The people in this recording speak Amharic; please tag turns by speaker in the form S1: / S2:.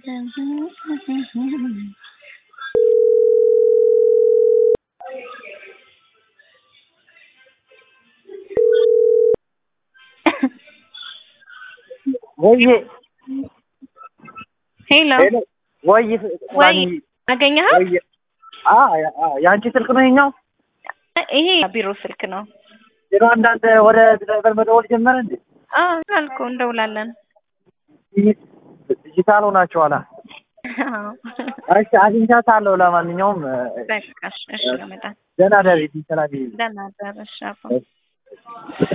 S1: ወይዬ
S2: ሄሎ
S1: ሄሎ ወይ
S2: ወይ አገኘኸው?
S1: ወይ አ የአንቺ ስልክ ነው ይኸኛው?
S2: ይሄ ቢሮ ስልክ ነው።
S1: ዜሮ አንዳንድ ወደ ድራይቨር መደወል ጀመረ እንዴ?
S2: አዎ አልኩ እንደውላለን።
S1: ዲጂታል ሆናችኋላ።
S2: አዎ።
S1: እሺ አግኝቻታለሁ። ለማንኛውም
S2: በቃ እሺ፣ እሺ ለመጣ
S1: ደህና ደሪ ሰላም
S2: ደህና ደር እሺ አባ